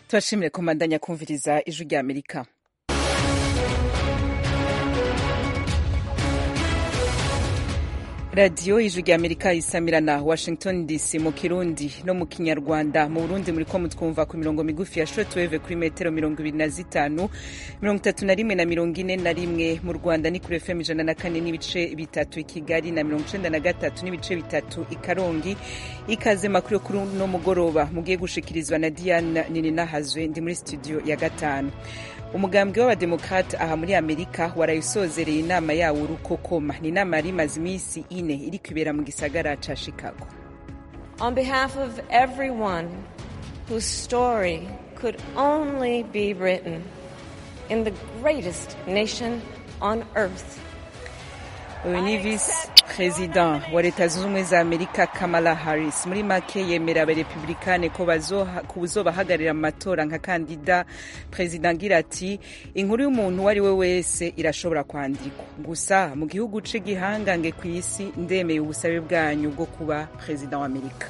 turashimire komandanya kumviriza ijwi rya amerika radiyo ijwi rya amerika isamirana washington dc mu kirundi no mu kinyarwanda mu burundi muri ko mutwumva ku mirongo migufi ya shortwave kuri metero mirongo ibiri na zitanu mirongo itatu na rimwe na mirongo ine na rimwe mu rwanda ni kuri fm ijana na kane n'ibice bitatu i kigali na mirongo icenda na gatatu n'ibice bitatu i karongi ikaze makuru yo kuri uno mugoroba mugiye gushikirizwa na diane nininahazwe ndi muri studio ya gatanu umugambwe w'abademokrate aha muri amerika warayisozereye inama yawo urukokoma ni inama yari imaze iminsi ine iri kwibera mu gisagara ca chicago On behalf of everyone whose story could only be written in the greatest nation on earth, uyu ni visi perezida wa leta zunze ubumwe za amerika kamala harris muri make yemera abarepublikane ko bazobahagararira mu matora nka kandida perezida agira ati inkuru y'umuntu uwo ari we wese irashobora kwandikwa gusa mu gihugu c'igihangange ku isi ndemeye ubusabe bwanyu bwo kuba perezida wa amerika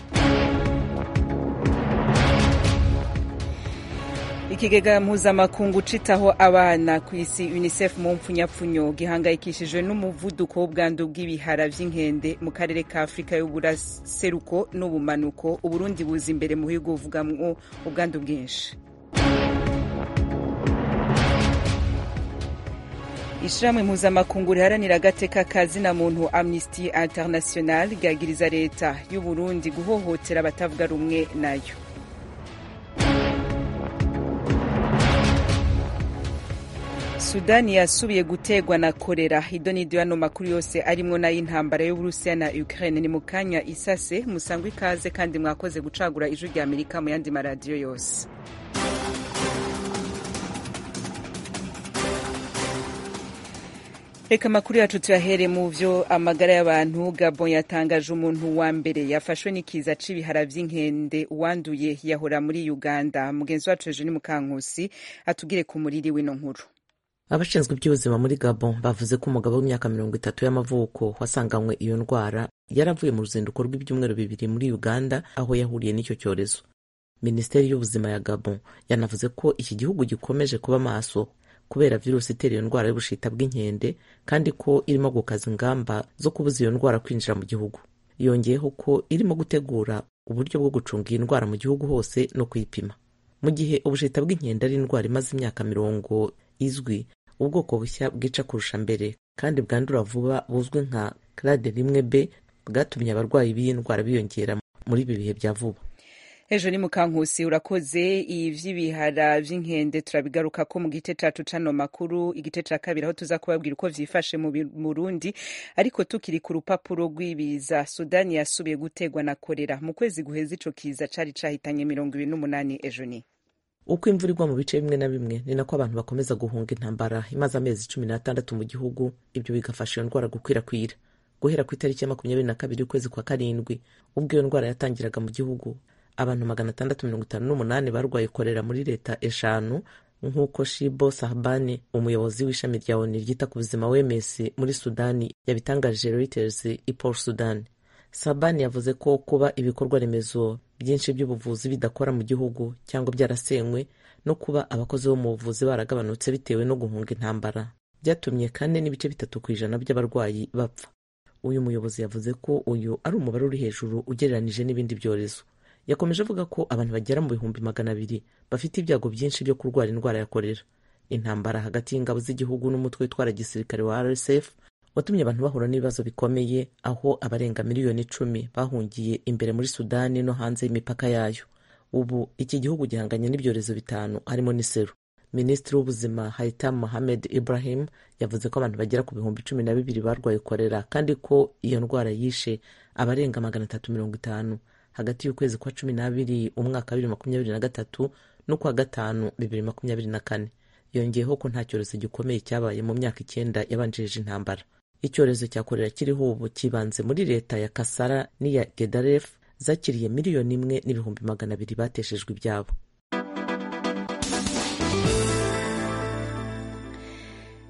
ikigega mpuzamakungu citaho abana ku isi unicef mu mpfunyapfunyo gihangayikishijwe n'umuvuduko w'ubwandu bw'ibihara vy'inkende mu karere ka afurika y'uburaseruko n'ubumanuko uburundi buza imbere mu bihugu buvugamwo ubwandu bwinshi ishirahamwe mpuzamakungu riharanira agateka ka zina muntu amnesty international ryagiriza leta y'uburundi guhohotera abatavuga rumwe nayo sudani yasubiye gutegwa na korera idonido yano makuru yose arimwo n'ay'intambara y'uburusiya na ukraine ni mu kanya isase musangwa ikaze kandi mwakoze gucagura ijwi rya amerika mu yandi maradiyo yose reka amakuru yacu tuyahere mu vyo amagara y'abantu gabon yatangaje umuntu wa mbere yafashwe n'ikiza c'ibihara vy'inkende uwanduye yahora muri uganda mugenzi wacu ejo ni mukankusi atubwire ku muriri w'ino nkuru abashinzwe iby'ubuzima muri gabon bavuze ko umugabo w'imyaka mirongo itatu y'amavuko wasanganywe iyo ndwara yaravuye mu ruzinduko rw'ibyumweru bibiri muri uganda aho yahuriye n'icyo cyorezo minisiteri y'ubuzima ya gabon yanavuze ko iki gihugu gikomeje kuba maso kubera virusi itera iyo ndwara y'ubushita bw'inkende kandi ko irimo gukaza ingamba zo kubuza iyo ndwara kwinjira mu gihugu yongeyeho ko irimo gutegura uburyo bwo gucunga iyi ndwara mu gihugu hose no kuyipima mu gihe ubushita bw'inkende ari indwara imaze imyaka mirongo izwi ubwoko bushya bwica kurusha mbere kandi bwandura vuba buzwi nka clade rimwe b bwatumye abarwayi b'iyi ndwara biyongera muri ibi bihe bya vuba ejo ni mukankusi urakoze ivy'ibihara vy'inkende turabigaruka ko mu gice cacu cano makuru igice ca kabiri aho tuza kubabwira uko vyifashe mu Burundi ariko tukiri ku rupapuro rw'ibiza Sudani yasubiye gutegwa na korera mu kwezi guheza ico kiza cari cahitanye mirongo ibiri n'umunani ejo ni uko imvura igwa mu bice bimwe na bimwe ni nako abantu bakomeza guhunga intambara imaze amezi cumi n'atandatu mu gihugu ibyo bigafasha iyo ndwara gukwirakwira guhera ku itariki ya makumyabiri na kabiri y'ukwezi kwa karindwi ubwo iyo ndwara yatangiraga mu gihugu abantu magana atandatu mirongo itanu n'umunani barwaye korera muri leta eshanu nk'uko shibo sahbani umuyobozi w'ishami rya oni ryita ku buzima wms muri sudani yabitangarije reuters i port sudan sabani yavuze ko kuba ibikorwa remezo byinshi by'ubuvuzi bidakora mu gihugu cyangwa byarasenywe no kuba abakozi bo mu buvuzi baragabanutse bitewe no guhunga intambara byatumye kane n'ibice bitatu ku ijana by'abarwayi bapfa uyu muyobozi yavuze ko uyu ari umubare uri hejuru ugereranije n'ibindi byorezo yakomeje avuga ko abantu bagera mu bihumbi magana abiri bafite ibyago byinshi byo kurwara indwara ya korera intambara hagati y'ingabo z'igihugu n'umutwe witwara gisirikare wa rsf watumye abantu bahura n'ibibazo bikomeye aho abarenga miliyoni icumi bahungiye imbere muri sudani no hanze y'imipaka yayo ubu iki gihugu gihanganye n'ibyorezo bitanu harimo n'iseru minisitiri w'ubuzima haitam mohamed ibrahim yavuze ko abantu bagera ku bihumbi cumi na bibiri barwaye korera kandi ko iyo ndwara yishe abarenga magana atatu mirongo itanu hagati y'ukwezi kwa cumi n'abiri umwaka wa bibiri makumyabiri na gatatu n'ukwa gatanu bibiri makumyabiri na kane yongeyeho ko nta cyorezo gikomeye cyabaye mu myaka icyenda yabanjirije intambara icyorezo cya korera kiriho ubu kibanze muri leta ya kasara n'iya gedaref zakiriye miliyoni imwe n'ibihumbi magana abiri bateshejwe ibyabo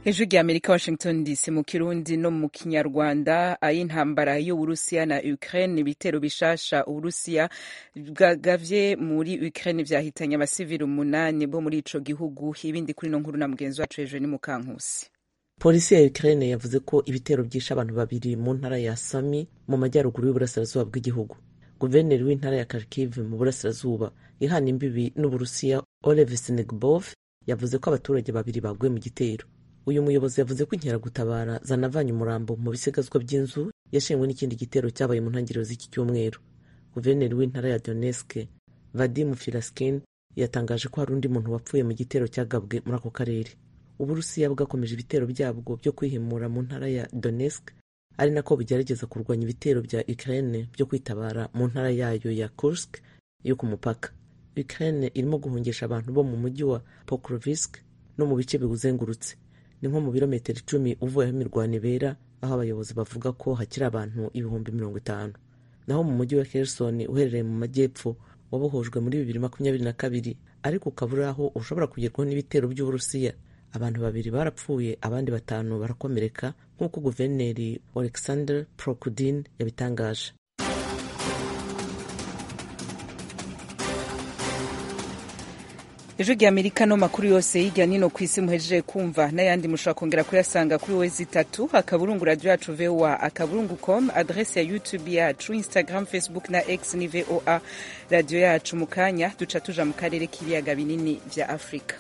ijwi rya amerika washington dc mu kirundi no mu kinyarwanda ay'intambara y'uburusiya na ukraine ibitero bishasha uburusiya bwagavye muri ukraine vyahitanye abasivili umunani bo muri ico gihugu ibindi kuri no nkuru na mugenzi wacu hejuru ni mukankusi polisi ya ukraine yavuze ko ibitero byishe abantu babiri mu ntara ya sami mu majyaruguru y'uburasirazuba bw'igihugu guverineri w'intara ya kharkiv mu burasirazuba ihana imbibi n'uburusiya olev sinigbov yavuze ko abaturage babiri baguye mu gitero uyu muyobozi yavuze ko inkeragutabara zanavanye umurambo mu bisigazwa by'inzu yashengwe n'ikindi gitero cyabaye mu ntangiriro z'iki cyumweru guverineri w'intara ya donetsk vadim filaskin yatangaje ko hari undi muntu wapfuye mu gitero cyagabwe muri ako karere uburusiya bwakomeje ibitero byabwo byo kwihimura mu ntara ya donetsk ari nako bugerageza kurwanya ibitero bya ukraine byo kwitabara mu ntara yayo ya kursk yo ku mupaka ukraine irimo guhungisha abantu bo mu mujyi wa pokrovisk no mu bice biwuzengurutse ni nko mu birometero icumi uvuye aho imirwano ibera aho abayobozi bavuga ko hakiri abantu ibihumbi mirongo itanu naho mu mujyi wa Kherson uherereye mu majyepfo wabohojwe muri bibiri makumyabiri na kabiri ariko ukaba uri aho ushobora kugerwaho n'ibitero by'uburusiya abantu babiri barapfuye abandi batanu barakomereka nk'uko guverineri alexander prokudin yabitangaje ijwi rya amerika no makuru yose hirya nino ku isi muhejeje kumva n'ayandi mushobora kongera kuyasanga kuri wezi itatu akaburungu radio yacu voa akaburungu com adrese ya youtube yacu instagram facebook na x ni voa radio yacu mu kanya duca tuja mu karere k'ibiyaga binini vya afurika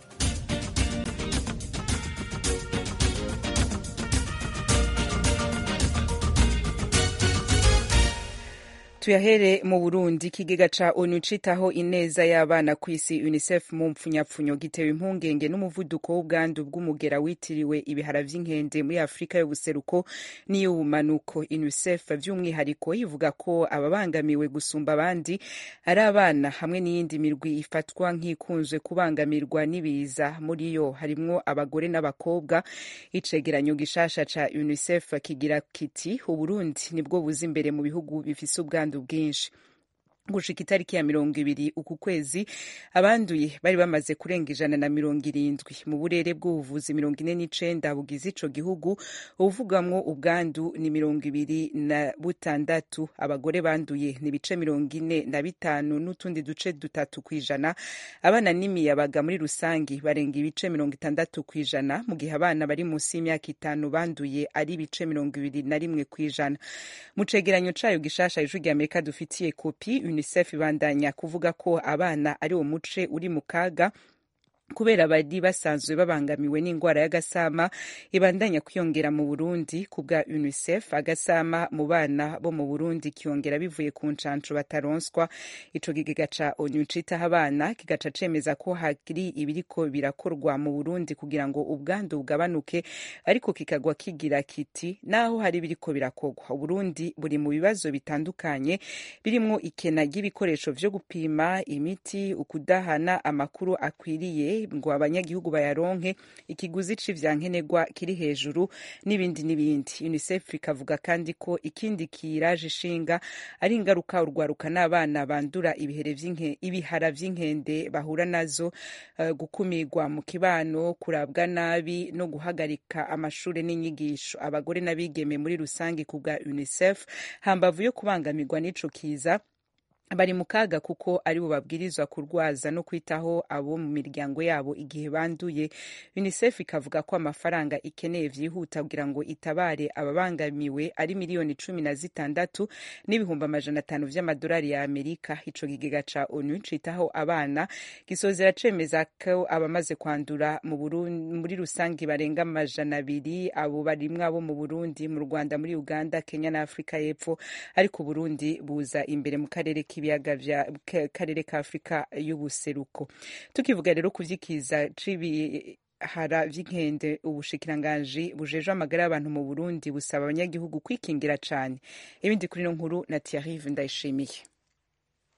tuyahere mu burundi ikigega ca onu citaho ineza y'abana ku isi unicef mu mpfunyapfunyo gitewe impungenge n'umuvuduko w'ubwandu bw'umugera witiriwe ibihara vy'inkende muri afurika y'ubuseruko n'iy'ubumanuko unicef vy'umwihariko ivuga ko ababangamiwe gusumba abandi ari abana hamwe n'iyindi mirwi ifatwa nk'ikunzwe kubangamirwa n'ibiza muri yo harimwo abagore n'abakobwa icegeranyo gishasha ca unicef kigira kiti uburundi nibwo buza imbere mu bihugu bifise ubwandu bwinshi gushika itariki ya mirongo ibiri uku kwezi abanduye bari bamaze kurenga ijana na mirongo irindwi mu burere bw'ubuvuzi mirongo ine n'icenda bugize ico gihugu uvugamwo ubwandu ni mirongo ibiri na butandatu abagore banduye ni ibice mirongo ine na bitanu n'utundi duce dutatu kw'ijana abana n'imiyabaga muri rusangi barenga ibice mirongo itandatu kw'ijana mu gihe abana bari munsi y'imyaka itanu banduye ari ibice mirongo ibiri na rimwe kw'ijana mu cegeranyo cayo gishasha ijwi rya amerika dufitiye kopi unicef ibandanya kuvuga ko abana ari wo muce uri mu kaga kubera bari basanzwe babangamiwe n'indwara y'agasama ibandanya kwiyongera mu burundi ku bwa unicef agasama mu bana bo mu burundi kiyongera bivuye ku ncanco bataronswa ico kigega ca onu citaho abana kigaca cemeza ko hari ibiriko birakorwa mu burundi kugira ngo ubwandu bugabanuke ariko kikagwa kigira kiti naho hari ibiriko birakorwa uburundi buri mu bibazo bitandukanye birimwo ikena ry'ibikoresho vyo gupima imiti ukudahana amakuru akwiriye ngo abanyagihugu bayaronke ikiguzi c'ivyankenerwa kiri hejuru n'ibindi n'ibindi unicef ikavuga kandi ko ikindi kiraje ishinga ari ingaruka urwaruka n'abana bandura ibihara vy'inkende bahura nazo uh, gukumirwa mu kibano kurabwa nabi no guhagarika amashure n'inyigisho abagore n'abigeme muri rusange ku bwa unicef hambavu yo kubangamirwa n'ico kiza bari mu kaga kuko ari bo babwirizwa kurwaza no kwitaho abo mu miryango yabo igihe banduye unicef ikavuga ko amafaranga ikeneye vyihuta kugira ngo itabare ababangamiwe ari miliyoni cumi na zitandatu n'ibihumbi amajana atanu vy'amadolari ya amerika ico kigega ca onu citaho abana gisozera cemeza ko abamaze kwandura muri rusange barenga amajana abiri abo barimwo abo mu burundi mu rwanda muri uganda kenya na afurika y'epfo ariko uburundi buza imbere mu karere ibiyaga vya karere ka afurika y'ubuseruko tukivuga rero ku vyikiza c'ibihara vy'inkende ubushikiranganji bujejwe amagara y'abantu mu burundi busaba abanyagihugu kwikingira cane ibindi kuri no nkuru na tiarive ndayishimiye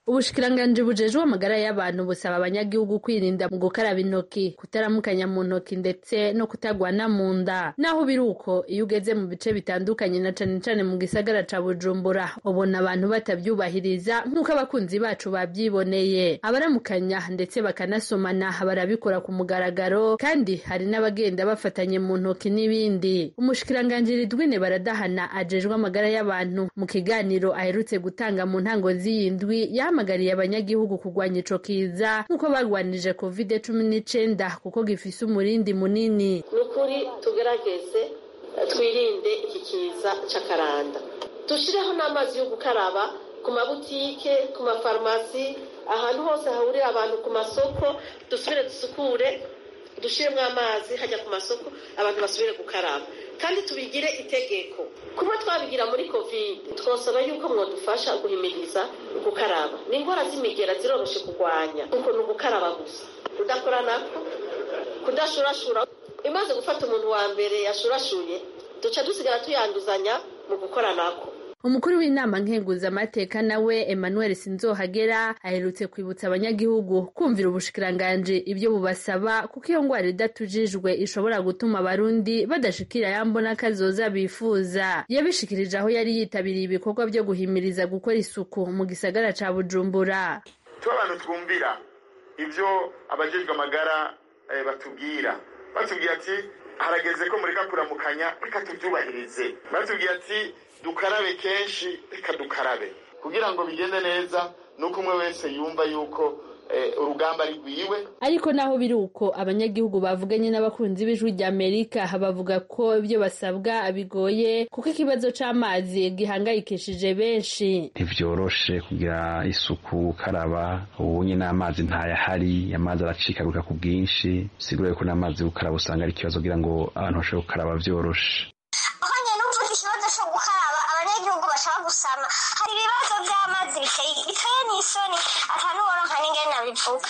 ubushikiranganji bujejwe amagara y'abantu busaba abanyagihugu kwirinda mu gukaraba intoki kutaramukanya mu ntoki ndetse no kutagwana mu nda naho biri uko iyo ugeze mu bice bitandukanye na cane cane mu gisagara ca bujumbura ubona abantu batavyubahiriza nk'uko abakunzi bacu bavyiboneye abaramukanya ndetse bakanasomana barabikora ku mugaragaro kandi hari n'abagenda bafatanye mu ntoki n'ibindi umushikiranganji ridwine baradahana ajejwe amagara y'abantu mu kiganiro aherutse gutanga mu ntango z'iyi ndwi yahamagariye abanyagihugu kurwanya ico kiza nk'uko barwanije covid cumi n'icenda kuko gifise umurindi munini ni ukuri tugerageze twirinde iki kiza c'akaranda dushireho n'amazi yo gukaraba ku mabutike ku mafarumasi ahantu hose hahurira abantu ku masoko dusubire dusukure dushiremo amazi hajya ku masoko abantu basubire gukaraba kandi tubigire itegeko kuba twabigira muri covid twosaba yuko mwadufasha guhimiriza gukaraba ni indwara z'imigera ziroroshe kurwanya kuko ni ugukaraba gusa kudakora nako kudashurashura imaze gufata umuntu wa mbere yashurashuye duca dusigara tuyanduzanya mu gukora nako umukuru w'inama nkenguzamateka nawe emmanuel sinzohagera aherutse kwibutsa abanyagihugu kumvira ubushikiranganji ibyo bubasaba kuko iyo ngwara idatujijwe ishobora gutuma abarundi badashikira yambona kazoza bifuza yabishikirije aho yari yitabiriye ibikorwa byo guhimiriza gukora isuku mu gisagara ca bujumbura tuba abantu twumvira ibyo abajejwe amagara batubwira batubwira ati harageze ko mureka kuramukanya reka tubyubahirize batubwira ati dukarabe kenshi reka dukarabe kugira ngo bigende neza nuko umwe wese yumva yuko urugamba ari rwiwe ariko naho biri uko abanyagihugu bavuganye n'abakunzi b'ijwi rya amerika bavuga ko ibyo basabwa bigoye kuko ikibazo c'amazi gihangayikishije benshi ntivyoroshe kugira isuku gukaraba ubu nyine amazi ntayahari amazi aracikaguka ku bwinshi sigure ko n'amazi gukaraba usanga ari ikibazo kugira ngo abantu bashobore gukaraba vyoroshe ikibazo cyo gukaraba abanyagihugu bashaka gusama hari ibibazo by'amazi biteye n'isoni atanuboronka n'ingene nabivuga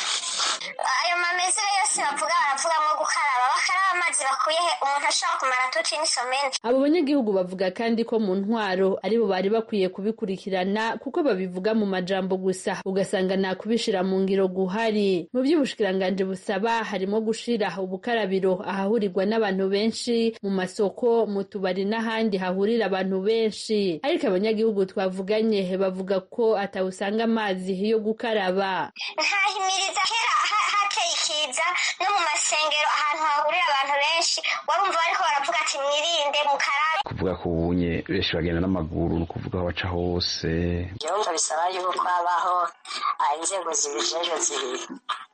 ayo mamezero yose bavuga baravuga nko gukaraba bakaraba amazi bakuye he umuntu ashobora kumara tuci n'isomene abo banyagihugu bavuga kandi ko mu ntwaro aribo bari bakwiye kubikurikirana kuko babivuga mu majambo gusa ugasanga nta kubishira mu ngiro guhari mu by'ubushikiranganji busaba harimo gushira ubukarabiro ahahurirwa n'abantu benshi mu masoko mu tubari n'ahandi hahurira abantu benshi ariko abanyagihugu twavuganye bavuga ko atawusanga amazi yo gukaraba ntahimiriza kera hateye ikiza no mu masengero ahantu hahurira abantu benshi warumva bariko baravuga ati mwirinde mukarabe kuvuga ko ubunye benshi bagenda n'amaguru ni ukuvuga aho baca hose byumva bisaba yuko habaho inzego zibijejwe zibiri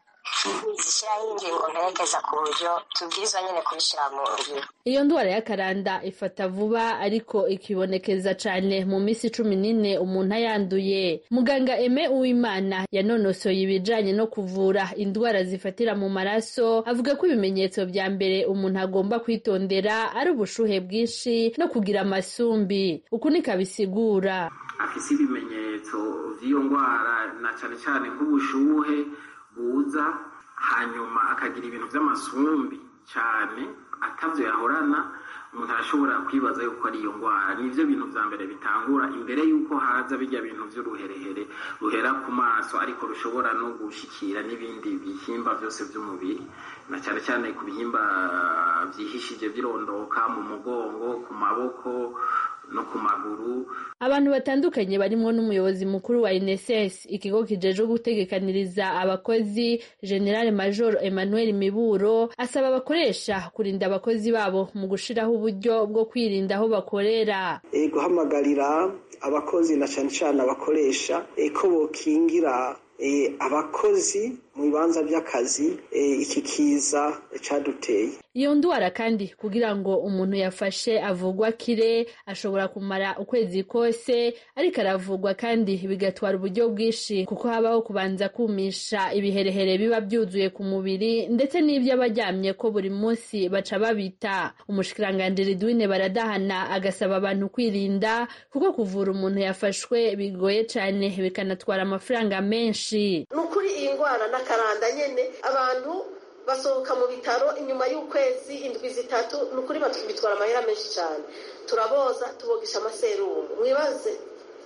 zishyiraho ingingo mperekeza ku buryo tubwirizwa nyine kubishyira mu ngiro iyo ndwara y'akaranda ifata vuba ariko ikibonekeza cyane mu minsi cumi n'ine umuntu ayanduye muganga eme uwimana yanonosoye ibijanye no kuvura indwara zifatira mu maraso avuga ko ibimenyetso vya mbere umuntu agomba kwitondera ari ubushuhe bwinshi no kugira amasumbi uku niko abisigura afise ibimenyetso vy'iyo ndwara na cane cane nk'ubushuhe buza hanyuma akagira ibintu by'amasumbi cyane atavyo yahorana umuntu arashobora kwibaza yuko ari iyo ndwara nivyo bintu vya mbere bitangura imbere yuko haza bijya bintu vy'uruherehere ruhera ku maso ariko rushobora no gushikira n'ibindi bihimba vyose vy'umubiri na cyane cyane ku bihimba vyihishije birondoka mu mugongo ku maboko no ku maguru abantu batandukanye barimwo n'umuyobozi mukuru wa INSS ikigo kijejwe gutegekaniriza abakozi General Major Emmanuel Miburo asaba abakoresha kurinda abakozi babo mu gushiraho uburyo bwo kwirinda aho bakorera e, guhamagarira abakozi na cane cane abakoresha e, ko bokingira e, abakozi mu bibanza by'akazi e, iki kiza caduteye iyo ndwara kandi kugira ngo umuntu yafashe avugwa kire ashobora kumara ukwezi kose ariko aravugwa kandi bigatwara uburyo bwinshi kuko habaho kubanza kumisha ibiherehere biba byuzuye ku mubiri ndetse n'ibyo abaryamye ko buri munsi baca babita umushikiranganji ridwine baradahana agasaba abantu kwirinda kuko kuvura umuntu yafashwe bigoye cyane bikanatwara amafaranga menshi ni ukuri iyi ndwara n'akaranda nyene abantu basohoka mu bitaro inyuma y'ukwezi indwi zitatu ni ukuri bitwara amahera menshi cyane turaboza tubogesha amaserumu mwibaze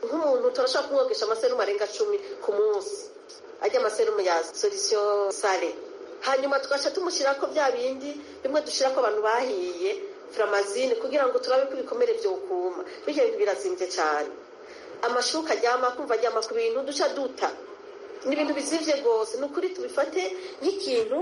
nk'umuntu turashobora kumwogesha amaserumu arenga cumi ku munsi ajya amaserumu ya solution sale hanyuma tugaca tumushyirako bya bindi bimwe dushyirako abantu bahiye furamazine kugira ngo turabe ko ibikomere byokuma bityo bintu birazimbye cyane amashuka aryama kumva aryama ku bintu duca duta ni ibintu bizivye rwose ni ukuri tubifate nk'ikintu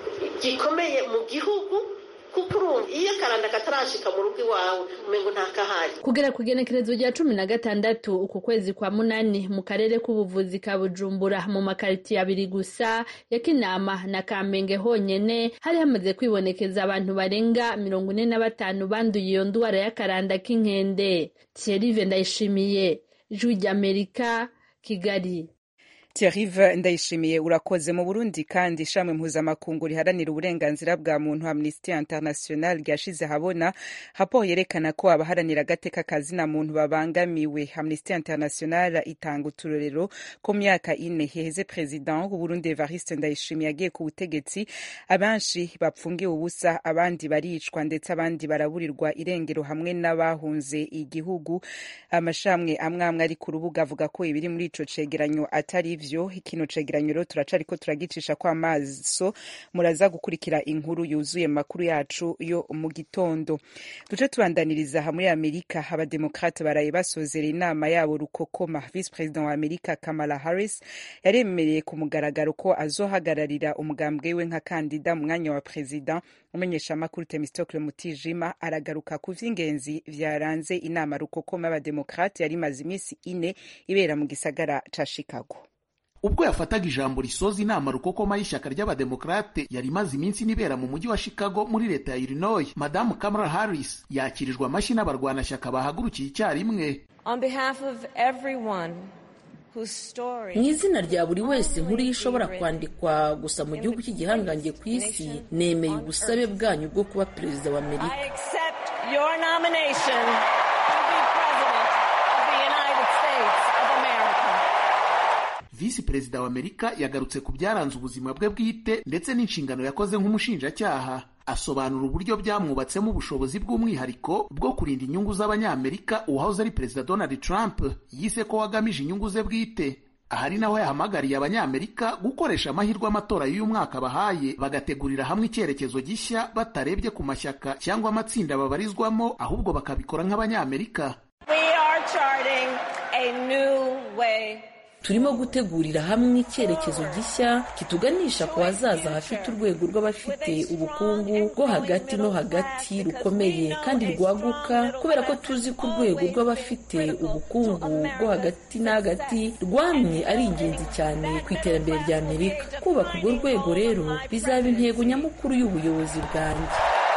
gikomeye mu gihugu kuko urumva iyo akaranda katarashika mu rugo iwawe umengo ntakahari kugera ku igenekerezo rya cumi na gatandatu uku kwezi kwa munani mu karere k'ubuvuzi ka bujumbura mu makaritiye abiri gusa ya kinama na kamenge honyene hari hamaze kwibonekeza abantu barenga mirongo ine na batanu banduye iyo ndwara y'akaranda k'inkende thierry ndayishimiye ijwi ry'amerika kigali Thierry ndayishimiye urakoze mu Burundi kandi ishamwe mpuzamakungu riharanira uburenganzira bwa muntu Amnesty International ryashize habona hapo yerekana ko abaharanira agateka kazina muntu babangamiwe Amnesty International itanga uturorero ko myaka ine heheze president w'u Burundi Evariste Ndayishimiye yagiye ku butegetsi abanshi bapfungiwe ubusa abandi baricwa ndetse abandi baraburirwa irengero hamwe n'abahunze igihugu amashamwe amwe amwe ari ku rubuga avuga ko ibiri muri ico cegeranyo atari ivyo kino cegeranyo rero turacariko turagicisha ko amaso muraza gukurikira inkuru yuzuye makuru yacu yo mu gitondo duce tubandaniriza aha muri amerika abademokrate baraye basozera inama yabo rukokoma vice president wa amerika kamala harris yaremereye ku mugaragaro ko azohagararira umugambwe we nka kandida mu mwanya wa perezida umenyesha amakuru temistokle mutijima aragaruka ku vy'ingenzi vyaranze inama rukokoma y'abademokrate yari imaze iminsi ine ibera mu gisagara ca chicago ubwo yafataga ijambo risoza inama rukokoma y'ishyaka ry'abademokarate yari imaze iminsi inibera mu mujyi wa chicago muri leta ya illinois madamu kamala harris yakirijwe amashyi n'abarwanashyaka bahagurukiye icyarimwe On behalf of everyone whose story mu izina rya buri wese inkuru ye ishobora kwandikwa gusa mu gihugu cy'igihangange ku isi nemeye ubusabe bwanyu bwo kuba perezida wa amerika I accept your nomination to be president of the United States of America. visi perezida wa amerika yagarutse ku byaranze ubuzima bwe bwite ndetse n'inshingano yakoze nk'umushinjacyaha asobanura uburyo byamwubatsemo ubushobozi bw'umwihariko bwo kurinda inyungu z'abanyamerika uwahoze ari perezida donald trump yise ko wagamije inyungu ze bwite aha ari naho yahamagariye abanyamerika gukoresha amahirwe amatora y'uyu mwaka bahaye bagategurira hamwe icyerekezo gishya batarebye ku mashyaka cyangwa amatsinda babarizwamo ahubwo bakabikora nk'abanyamerika We are charting a new way turimo gutegurira hamwe icyerekezo gishya kituganisha ku hazaza hafite urwego rw'abafite ubukungu bwo hagati no hagati rukomeye kandi rwaguka kubera ko tuzi ko urwego rw'abafite ubukungu bwo hagati na hagati rwamye ari ingenzi cyane ku iterambere rya amerika kubaka urwo rwego rero bizaba intego nyamukuru y'ubuyobozi bwanjye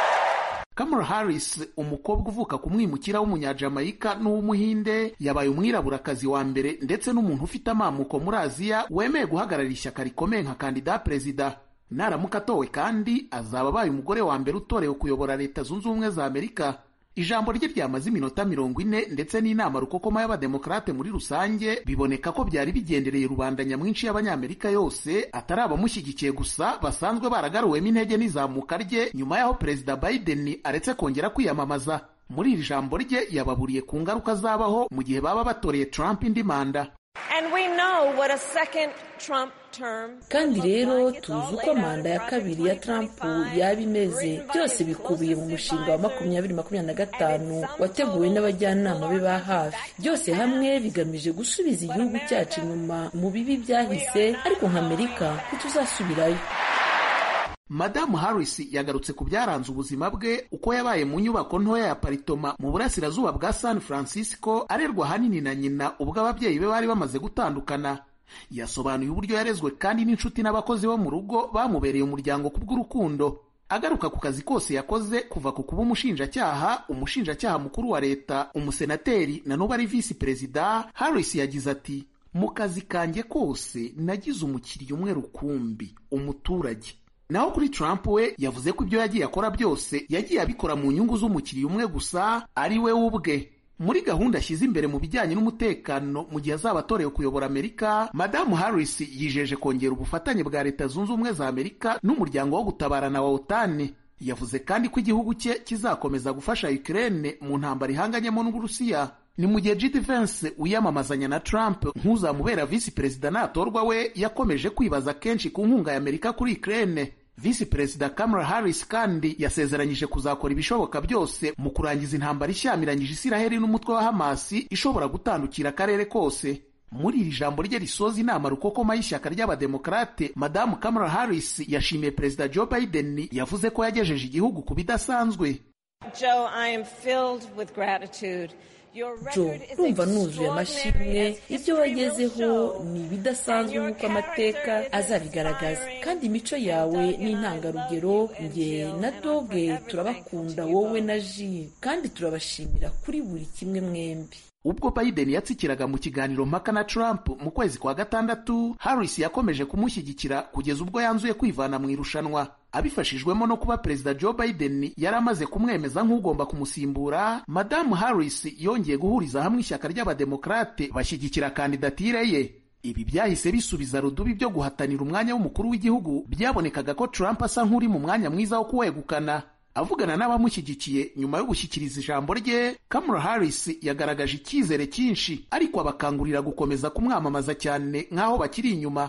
Kamala Harris umukobwa uvuka ku mwimukira w'umunyajamayika n'uw'umuhinde yabaye umwiraburakazi wa mbere ndetse n'umuntu ufite amamuko muri aziya wemeye guhagararira ishyaka rikomeye nka kandida perezida naramuka atowe kandi azaba abaye umugore wa mbere utorewe kuyobora leta zunze ubumwe za amerika ijambo rye ryamaze iminota mirongo ine ndetse n'inama rukokoma y'abademokarate muri rusange biboneka ko byari bigendereye rubanda nyamwinshi y'abanyamerika yose atari abamushyigikiye gusa basanzwe baragaruwemo intege n'izamuka rye nyuma y'aho perezida biden aretse kongera kwiyamamaza muri iri jambo rye yababuriye ku ngaruka zabaho mu gihe baba batoreye trump indi manda And we know what a second Trump term kandi rero tuzi uko manda ya kabiri ya Trump yaba imeze byose bikubiye mu mushinga wa makumyabiri makumyabiri na gatanu wateguwe n'abajyanama be ba hafi byose hamwe bigamije gusubiza igihugu cyacu inyuma mu bibi byahise ariko nka amerika ntituzasubirayo madamu harris yagarutse ku byaranze ubuzima bwe uko yabaye mu nyubako ntoya ya paritoma mu burasirazuba bwa san francisco arerwa ahanini na nyina ubwo ababyeyi be bari bamaze gutandukana yasobanuye uburyo yarezwe kandi n'inshuti n'abakozi bo mu rugo bamubereye umuryango ku bw'urukundo agaruka ku kazi kose yakoze kuva ku kuba umushinjacyaha umushinjacyaha mukuru wa leta umusenateri na n'ubu ari visi perezida harris yagize ati mu kazi kanjye kose nagize umukiriya umwe rukumbi umuturage naho kuri Trump we yavuze ko ibyo yagiye akora byose yagiye abikora mu nyungu z'umukiriya umwe gusa ari we ubwe muri gahunda ashyize imbere mu bijyanye n'umutekano mu gihe azaba atorewe kuyobora amerika madamu harris yijeje kongera ubufatanye bwa leta zunze ubumwe za amerika n'umuryango wo gutabarana wa otani yavuze kandi ko igihugu cye kizakomeza gufasha ukraine mu ntambara ihanganyemo n'uburusiya ni mu gihe J.D. Vance wiyamamazanya na Trump nk'uzamubera visi perezida natorwa we yakomeje kwibaza kenshi ku nkunga ya Amerika kuri Ukraine visi perezida Kamala Harris kandi yasezeranyije kuzakora ibishoboka byose mu kurangiza intambara ishyamiranyije Isiraheli n'umutwe wa Hamasi ishobora gutandukira akarere kose muri iri jambo rye risoza inama rukokoma y'ishyaka ry'abademokarate madamu Kamala Harris yashimiye perezida Joe Biden yavuze ko yagejeje igihugu ku bidasanzwe Joe, I am filled with gratitude. jo urumva nuzuye amashimwe ibyo wagezeho ni ibidasanzwe nk'uko amateka azabigaragaza kandi imico yawe ni intangarugero nge na doge turabakunda wowe na ji kandi turabashimira kuri buri kimwe mwembi ubwo Biden yatsikiraga mu kiganiro mpaka na Trump mu kwezi kwa gatandatu Harris yakomeje kumushyigikira kugeza ubwo yanzuye kwivana mu irushanwa abifashijwemo no kuba perezida Joe Biden yari amaze kumwemeza nk'ugomba kumusimbura madamu Harris yongeye guhuriza hamwe ishyaka ry'abademokarate bashyigikira kandidatire ye ibi byahise bisubiza rudubi byo guhatanira umwanya w'umukuru w'igihugu byabonekaga ko Trump asa nk'uri mu mwanya mwiza wo kuwegukana avugana n'abamushyigikiye nyuma yo gushyikiriza ijambo rye Kamala Harris yagaragaje icyizere cyinshi ariko abakangurira gukomeza kumwamamaza cyane nk'aho bakiri inyuma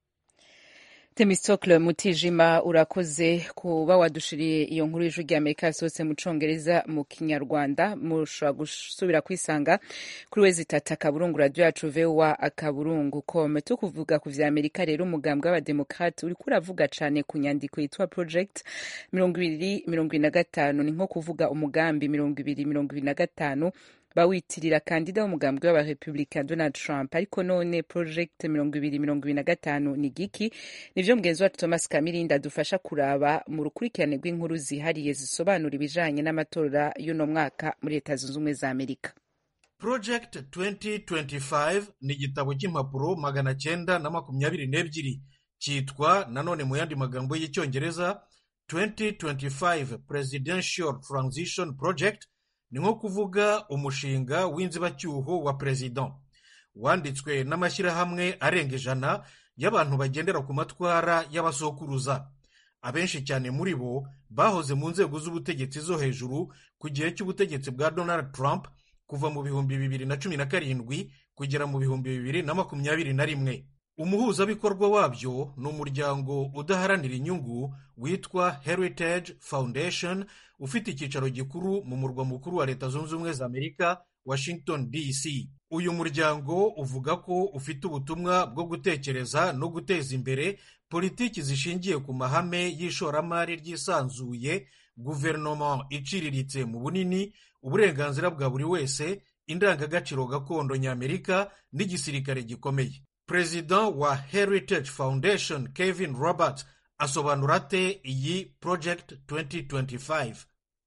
Temistokle Mutijima urakoze kuba wadushiriye iyo nkuru y'ijwi rya Amerika yasohotse mu congereza mu kinyarwanda mushobora gusubira kwisanga kuri wezi itatu akaburungu radio yacu voa akaburungu com tukuvuga ku vya Amerika rero umugambwe w'abademokrate uriko uravuga cane ku nyandiko yitwa project mirongo ibiri mirongo ibiri na gatanu ni nko kuvuga umugambi mirongo ibiri mirongo ibiri na gatanu bawitirira kandida w'umugambwe w'abarepublika Donald Trump ariko none project mirongo ibiri mirongo ibiri na gatanu ni giki nivyo mugenzi wacu Thomas Kamirindi adufasha kuraba mu rukurikirane rw'inkuru zihariye zisobanura ibijanye n'amatora y'uno mwaka muri leta zunze ubumwe za Amerika Project 2025 ni igitabo cy'impapuro magana cyenda na makumyabiri n'ebyiri cyitwa nanone mu yandi magambo y'icyongereza 2025 Presidential Transition Project ni nko kuvuga umushinga w'inzibacyuho wa perezida wanditswe n'amashyirahamwe arenga ijana y'abantu bagendera ku matwara y'abasokuruza abenshi cyane muri bo bahoze mu nzego z'ubutegetsi zo hejuru ku gihe cy'ubutegetsi bwa donald trump kuva mu bihumbi bibiri na cumi na karindwi kugera mu bihumbi bibiri na makumyabiri na rimwe umuhuzabikorwa wabyo ni umuryango udaharanira inyungu witwa heritage foundation ufite icyicaro gikuru mu murwa mukuru wa leta zunze ubumwe za amerika washington dc uyu muryango uvuga ko ufite ubutumwa bwo gutekereza no guteza imbere politiki zishingiye ku mahame y'ishoramari ryisanzuye guverinoma iciriritse mu bunini uburenganzira bwa buri wese indangagaciro gakondo ny'amerika n'igisirikare gikomeye perezida wa heritage foundation kevin robert asobanura ate iyi project 2025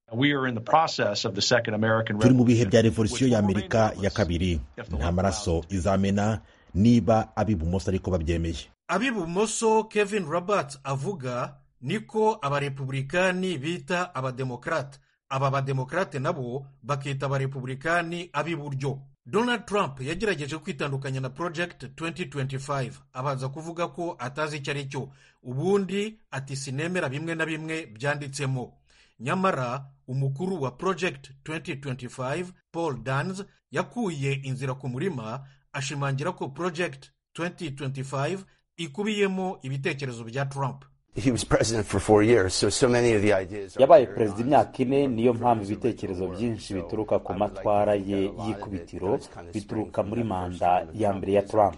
turi mu bihe bya revolisiyo y'amerika ya kabiri nta maraso izamena niba ab'ibumoso ariko babyemeye ab'ibumoso kevin robert avuga niko abarepublikani bita abademokarate aba bademokarate nabo bakita abarepublikani ab'iburyo donald trump yagerageje kwitandukanya na project 2025 abanza kuvuga ko atazi icyo ari cyo ubundi ati sinemera bimwe na bimwe byanditsemo nyamara umukuru wa project 2025 paul dans yakuye inzira ku murima ashimangira ko project 2025 ikubiyemo ibitekerezo bya trump yabaye perezida imyaka ine niyo mpamvu ibitekerezo byinshi bituruka ku matwara ye y'ikubitiro bituruka muri manda ya mbere ya trump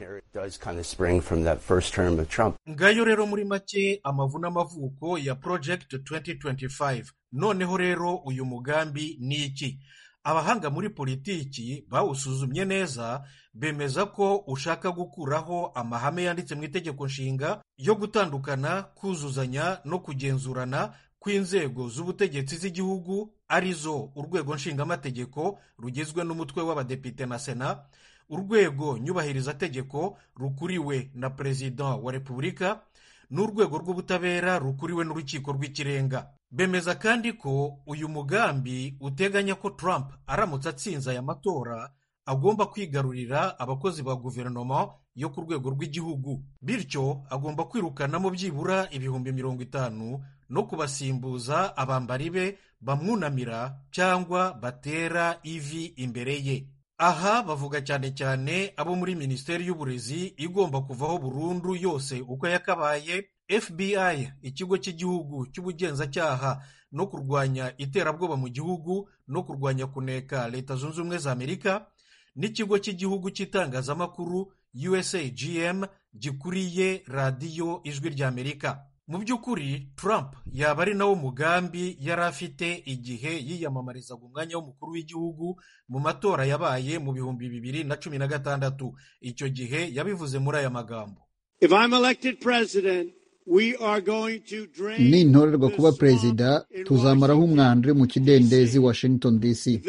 ngayo rero muri make amavu n'amavuko ya project 2025 noneho rero uyu mugambi ni iki abahanga muri politiki bawusuzumye neza bemeza ko ushaka gukuraho amahame yanditse mu itegeko nshinga yo gutandukana kuzuzanya no kugenzurana kw'inzego z'ubutegetsi z'igihugu arizo urwego nshingamategeko rugizwe n'umutwe w'abadepite na sena urwego nyubahirizategeko rukuriwe na perezida wa repubulika n'urwego rw'ubutabera rukuriwe n'urukiko rw'ikirenga bemeza kandi ko uyu mugambi uteganya ko Trump aramutse atsinze aya matora agomba kwigarurira abakozi ba guverinoma yo ku rwego rw'igihugu bityo agomba kwirukanamo byibura ibihumbi mirongo itanu no kubasimbuza abambari be bamwunamira cyangwa batera ivi imbere ye aha bavuga cyane cyane abo muri minisiteri y'uburezi igomba kuvaho burundu yose uko yakabaye fbi ikigo cy'igihugu cy'ubugenzacyaha no kurwanya iterabwoba mu gihugu no kurwanya kuneka leta zunze ubumwe za amerika n'ikigo cy'igihugu cy'itangazamakuru usagm gikuriye radiyo ijwi ry'amerika mu by'ukuri trump yaba ari nawo mugambi yari afite igihe yiyamamarizaga umwanya w'umukuru w'igihugu mu matora yabaye mu bihumbi bibiri na cumi na gatandatu icyo gihe yabivuze muri aya magambo nintorerwa kuba perezida tuzamaraho umwanda uri mu kidendezi washington dc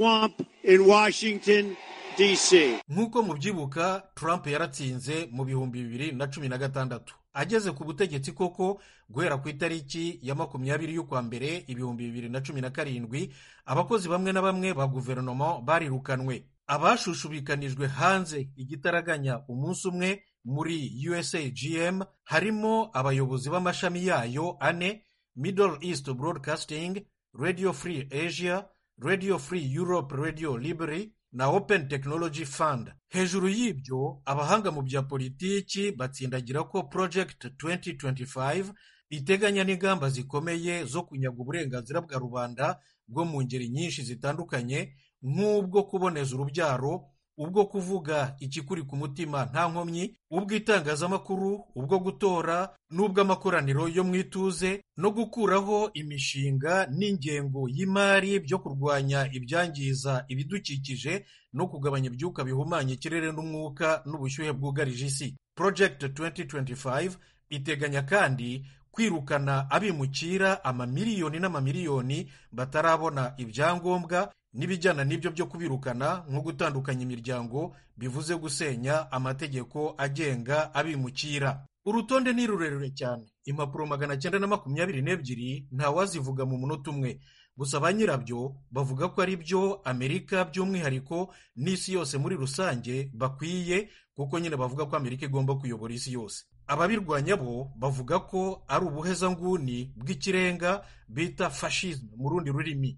nk'uko mubyibuka trump yaratsinze mu bihumbi bibiri na cumi na gatandatu ageze ku butegetsi koko guhera ku itariki ya makumyabiri y'ukwa mbere ibihumbi bibiri na cumi na karindwi abakozi bamwe na bamwe ba guverinoma barirukanwe abashushubikanijwe hanze igitaraganya umunsi umwe muri usagm harimo abayobozi b'amashami yayo ane middle east broadcasting radio free asia radio free europe radio library na open technology fund hejuru y'ibyo abahanga mu bya politiki batsindagira ko project 2025 iteganya n'ingamba zikomeye zo kunyaga uburenganzira bwa rubanda bwo mu ngeri nyinshi zitandukanye nk'ubwo kuboneza urubyaro ubwo kuvuga ikikuri ku mutima nta nkomyi ubw'itangazamakuru ubwo gutora n'ubw'amakoraniro yo mu ituze no gukuraho imishinga n'ingengo y'imari byo kurwanya ibyangiza ibidukikije no kugabanya ibyuka bihumanya ikirere n'umwuka n'ubushyuhe bwugarije isi project 2025 iteganya kandi kwirukana abimukira amamiliyoni n'amamiliyoni batarabona ibyangombwa n'ibijyana n'ibyo byo kubirukana nko gutandukanya imiryango bivuze gusenya amategeko agenga abimukira urutonde ni rurerure cyane impapuro magana cyenda na makumyabiri n'ebyiri ntawazivuga mu munota umwe gusa ba nyirabyo bavuga ko ari byo amerika by'umwihariko n'isi yose muri rusange bakwiye kuko nyine bavuga ko amerika igomba kuyobora isi yose ababirwanya bo bavuga ko ari ubuhezanguni bw'ikirenga bita fashisme mu rundi rurimi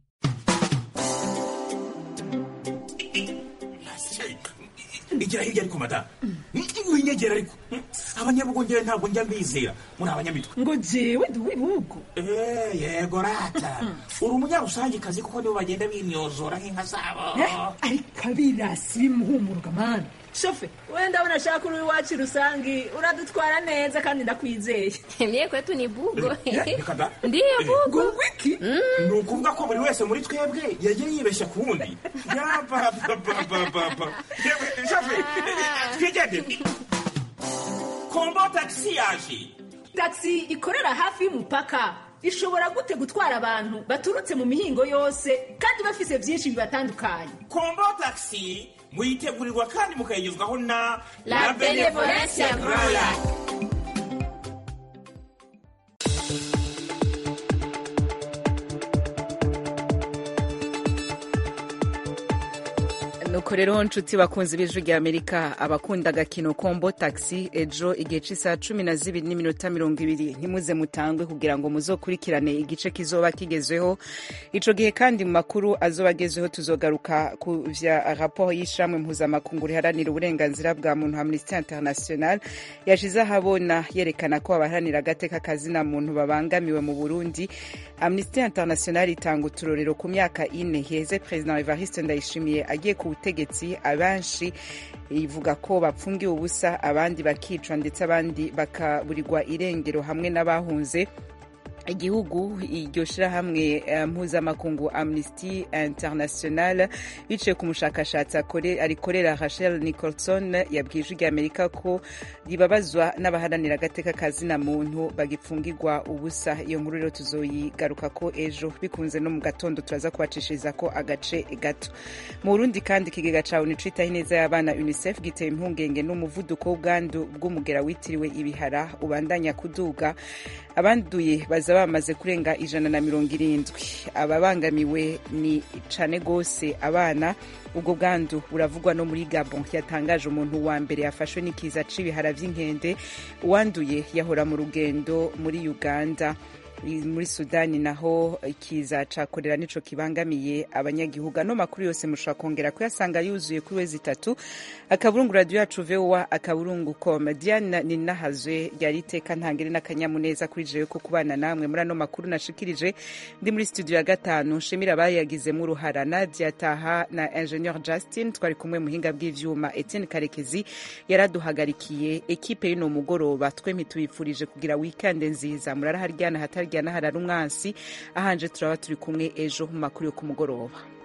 igira hirya ariko madamu winyegera ariko abanyabugongera ntabwo njya mbizera muri abanyamitwe ngo jewe ndi uw'ibihugu yego rata uri umunyarusangikazi kuko nibo bagenda bimyozora nk'inka zabo ariko abirasi bimuhumuruka mani shofe wenda unashaka uri iwacu rusangi uradutwara neza kandi ndakwizeye mie kwetu ni bugo reka ndiyo bugo wiki ni ukuvuga ko buri wese muri twebwe yagiye yibeshya ku wundi yapapapapapa shofe twigendere kombo tagisi yaje tagisi ikorera hafi y'umupaka ishobora gute gutwara abantu baturutse mu mihingo yose kandi bafise byinshi bibatandukanye kombo tagisi muyitegurirwa kandi mukayigezwaho na La Benevolencia Royal. nuko rero nshuti bakunze b'ijwi rya amerika abakunda agakino kombo taxi ejo igihe cy'isaha cumi na zibiri n'iminota mirongo ibiri ntimuze mutangwe kugira ngo muzokurikirane igice kizoba kigezweho ico gihe kandi mu makuru azoba agezweho tuzogaruka ku vya raporo y'ishamwe mpuzamakungu riharanira uburenganzira bwa muntu amnesty international yashize ahabona yerekana ko abaharanira agateka kazina muntu babangamiwe mu burundi amnesty international itanga uturorero ku myaka ine heze perezida evariste ndayishimiye agiye ku butegetsi abenshi ivuga ko bapfungiwe ubusa abandi bakicwa ndetse abandi bakaburirwa irengero hamwe n'abahunze igihugu iryo shirahamwe mpuzamakungu amnesty international biciye ku mushakashatsi arikorera rachel nicholson yabwiye ijwi rya amerika ko ribabazwa n'abaharanira agateka kazina muntu bagipfungirwa ubusa iyo nkuru rero tuzoyigaruka ko ejo bikunze no mu gatondo turaza kubacishiriza ko agace gato mu burundi kandi ikigega ca onu citaho ineza y'abana unicef giteye impungenge n'umuvuduko w'ubwandu bw'umugera witiriwe ibihara ubandanya kuduga abanduye baza bamaze kurenga ijana na mirongo irindwi ababangamiwe ni cane gose abana ubwo bwandu buravugwa no muri gabon yatangaje umuntu wa mbere yafashwe n'ikiza c'ibihara vy'inkende uwanduye yahora mu rugendo muri uganda muri sudani naho ikiza ca korera nico kibangamiye abanyagihugu ano makuru yose mushobora kongera kuyasanga yuzuye kuri wezi itatu akaburungu radiyo yacu vowa akaburungu com diane ninahazwe ryari iteka ntangere n'akanyamuneza kuri jewe ko kubana namwe muri ano makuru nashikirije ndi muri studio ya gatanu nshimira abayagizemo uruhara nadia taha na ingenieur justin twari kumwe muhinga bw'ivyuma etienne karekezi yaraduhagarikiye ekipe y'uno mugoroba twempi tubifurije kugira wikande nziza murara haryana hataryana harara umwansi ahanje turaba turi kumwe ejo mu makuru yo ku mugoroba